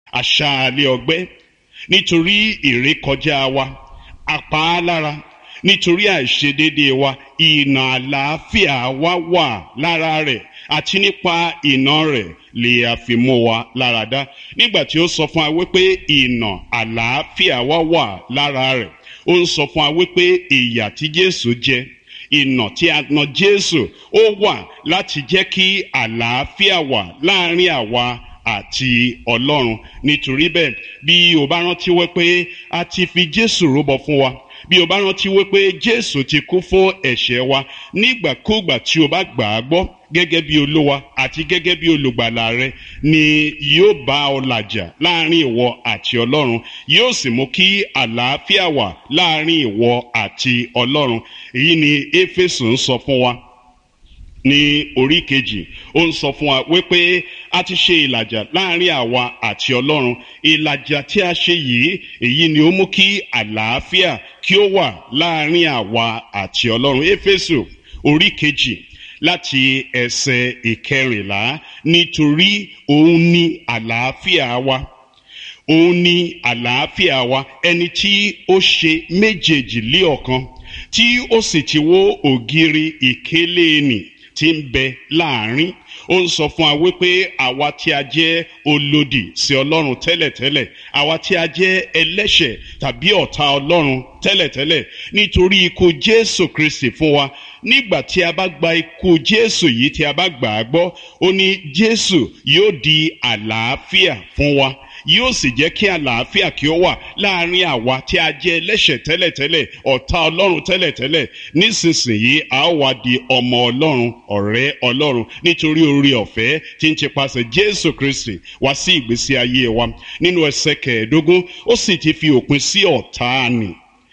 àṣàlẹ̀ ọgbẹ́ nítorí ìrékọjá wa apá lára nítorí àìṣedéédé wa ìnà àlàáfíà wa wà lára rẹ̀ àti nípa ìnà rẹ̀ lè àfimú wa lára dá nígbà tí ó sọ fún wa wípé ìnà àlàáfíà wa wà lára rẹ̀ ó ń sọ fún wa wípé ìyà tí Jésù jẹ ìnà tí a nà Jésù ó wà láti jẹ́ kí àlàáfíà wà láàrin àwa àti Ọlọ́run nítorí bẹ́ẹ̀ bí o bá rántí wípé a ti fi Jésù rúbọ fún wa bí o bá rántí wípé Jésù ti kú fún ẹ̀ṣẹ̀ wa nígbàkúùgbà tí o bá gbà á gbọ́ gẹ́gẹ́ bí olúwa àti gẹ́gẹ́ bí olùgbàlà rẹ ni yóò bá ọ làjà láàrin ìwọ àti ọlọ́run yóò sì mú kí àlàáfíà wà láàrin ìwọ àti ọlọ́run èyí ni éfésù ń sọ fún wa ní orí kejì ó ń sọ fún wa wípé a ti ṣe ìlàjà láàrin àwa àti ọlọ́run ìlàjà tí a ṣe yìí èyí ni ó mú kí àlàáfíà kí ó wà láàrin àwa àti ọlọ́run éfésù orí kejì láti ẹsẹ̀ ìkẹrìnlá nítorí òun ni àlàáfíà wa òun ni àlàáfíà wa ẹni tí ó ṣe méjèèjì lé ọ̀kan tí ó sì ti wó ògiri ìkélé nì tí ń bẹ láàrin ó ń sọ fún wa wípé àwa tí a jẹ́ olòdì sí ọlọ́run tẹ́lẹ̀tẹ́lẹ̀ àwa tí a jẹ́ ẹlẹ́ṣẹ̀ tàbí ọ̀tá ọlọ́run tẹ́lẹ̀tẹ́lẹ̀ nítorí ikú jésù kristi fún wa nígbà tí a bá gba ikú jésù yìí tí a bá gbà á gbọ́ ó ní jésù yóò di àlàáfíà fún wa yóò sì jẹ́ kí àlàáfíà kí ó wà láàrin àwa tí a jẹ́ ẹlẹ́ṣẹ̀ tẹ́lẹ̀tẹ́lẹ̀ ọ̀tá ọlọ́run tẹ́lẹ̀tẹ́lẹ̀ nísinsìnyí a ó wá di ọmọ ọlọ́run ọ̀rẹ́ ọlọ́run nítorí orí ọ̀fẹ́ tí ń tipasẹ̀ jésù kristi wá sí ìgbésí ayé wa nínú ẹsẹ̀ kẹẹ̀ẹ́dógún ó sì ti fi òpin sí ọ̀tá nì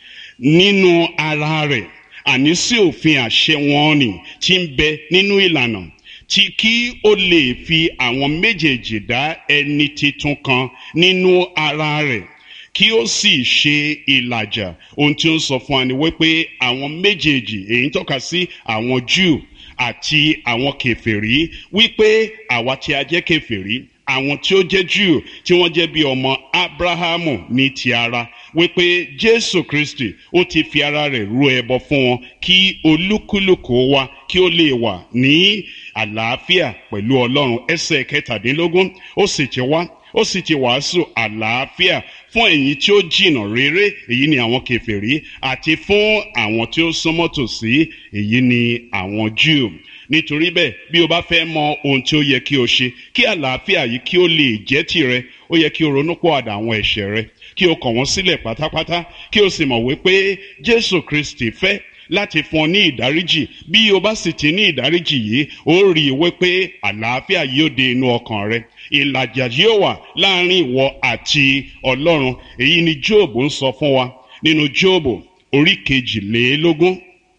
nínú ara rẹ̀ àní sí òfin àṣẹ wọn nì tí ń bẹ nínú ìlànà tí kí ó lè fi àwọn méjèèjì dá ẹni titun kan nínú ara rẹ̀ kí ó sì ṣe ìlàjà ohun tí ó ń sọ fún wa ni wípé àwọn méjèèjì èyí ń tọ́ka sí àwọn Júù àti àwọn kèfèrí wípé àwa tí a jẹ́ kèfèrí àwọn tí ó jẹ́ Júù tí wọ́n jẹ́ bí ọmọ Ábráhámù ní ti ara wípé Jésù Kristi ó ti fi ara rẹ̀ rú ẹbọ fún wọn kí olúkúlùkù wa kí ó lè wà ní àlàáfíà pẹ̀lú Ọlọ́run ẹsẹ̀ kẹtàdínlógún ó sì ti wá ó sì ti wàásù àlàáfíà fún ẹ̀yin tí ó jìnnà réré èyí ni àwọn kèfèrí àti fún àwọn tí ó súnmọ́ tòsí èyí ni àwọn Júù nítorí bẹ́ẹ̀ bí o bá fẹ́ mọ ohun tí ó yẹ kí o ṣe kí àlàáfíà yìí kí ó lè jẹ́ tìrẹ ó yẹ kí o ronú pọ̀ àwọn ẹ̀ṣẹ̀ rẹ kí o kọ̀ wọ́n sílẹ̀ pátápátá kí o sì mọ̀ wípé Jésù Kristi fẹ́ láti fún ọ ní ìdáríjì bí o bá sì ti ní ìdáríjì yìí ó rí i wípé àlàáfíà yóò dé inú ọkàn rẹ ìlàjà yóò wà láàrin ìwọ àti Ọlọ́run èyí ni Jóòbù ń sọ fún wa nínú Jóòbù orí kejìlélógún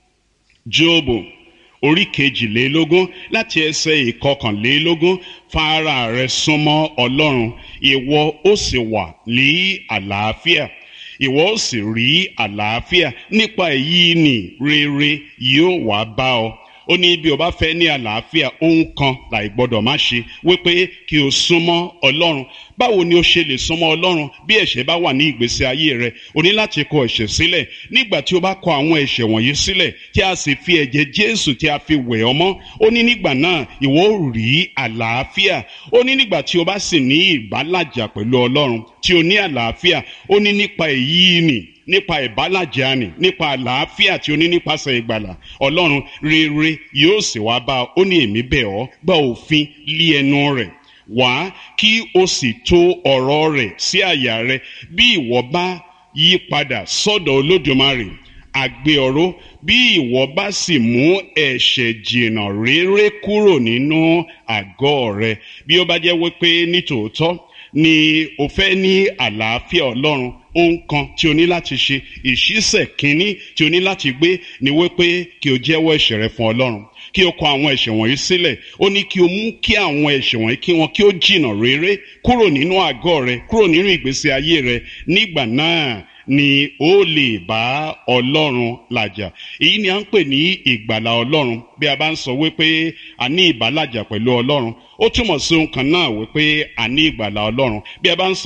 Jóòbù orí kejìlélógún láti ẹsẹ̀ ìkọkànlélógún fara rẹ súnmọ́ Ọlọ́run ìwọ ó sì wà ní àlàáfíà ìwọ ó sì rí àlàáfíà nípa èyí ni rere yóò wá bá ọ ó ní bí o bá fẹ́ ní àlàáfíà ohun kan láì gbọ́dọ̀ má ṣe wípé kí o súnmọ́ Ọlọ́run báwo ni o ṣe lè súnmọ́ Ọlọ́run bí ẹ̀ṣẹ̀ bá wà ní ìgbésí ayé rẹ o ní láti kọ ẹ̀ṣẹ̀ sílẹ̀ nígbà tí o bá kọ àwọn ẹ̀ṣẹ̀ wọ̀nyí sílẹ̀ tí a sì fi ẹ̀jẹ̀ Jésù tí a fi wẹ̀ ọ́ mọ́ ó ní nígbà náà ìwọ ó rí àlàáfíà ó ní nígbà tí o bá sì ní ìbálàjà pẹ̀lú Ọlọ́run tí o ní àlàáfíà ó ní nípa èyí nì nípa ìbálàjà ni nípa àlàáfíà tí o ní nípasẹ̀ ìgbàlà ọlọ́run rere yóò sì wá bá ó ní èmi bẹ̀ ọ́ gba òfin lé ẹnu rẹ̀ wá kí o sì tò ọ̀rọ̀ rẹ̀ sí àyà rẹ̀ bí ìwọ bá yí padà sọ́dọ̀ olódùmarè àgbé ọ̀rọ̀ bí ìwọ bá sì mú ẹ̀ṣẹ̀ jìnnà rere kúrò nínú àgọ́ rẹ̀ bí ó bá jẹ́ wípé nítòótọ́ ni o fẹ́ ní àlàáfíà ọlọ́run ohun kan tí o ní láti ṣe ìṣísẹ̀ kínní tí o ní láti gbé ni wípé kí o jẹ́wọ́ ẹ̀ṣẹ̀ rẹ fún ọlọ́run kí o kọ àwọn ẹ̀ṣẹ̀ wọ̀nyí sílẹ̀ ó ní kí o mú kí àwọn ẹ̀ṣẹ̀ wọ̀nyí kí wọn kí ó jìnnà rere kúrò nínú àgọ́ rẹ kúrò nínú ìgbésí ayé rẹ nígbà náà ni ó lè bá ọlọ́run làjà èyí ni à ń pè ní ìgbàlà ọlọ́run bí a bá ń sọ wípé a ní ìbálàjà pẹ̀lú ọlọ́run ó túmọ̀ sí ohun kan náà wípé a ní ìgbàlà ọlọ́run bí a bá ń sọ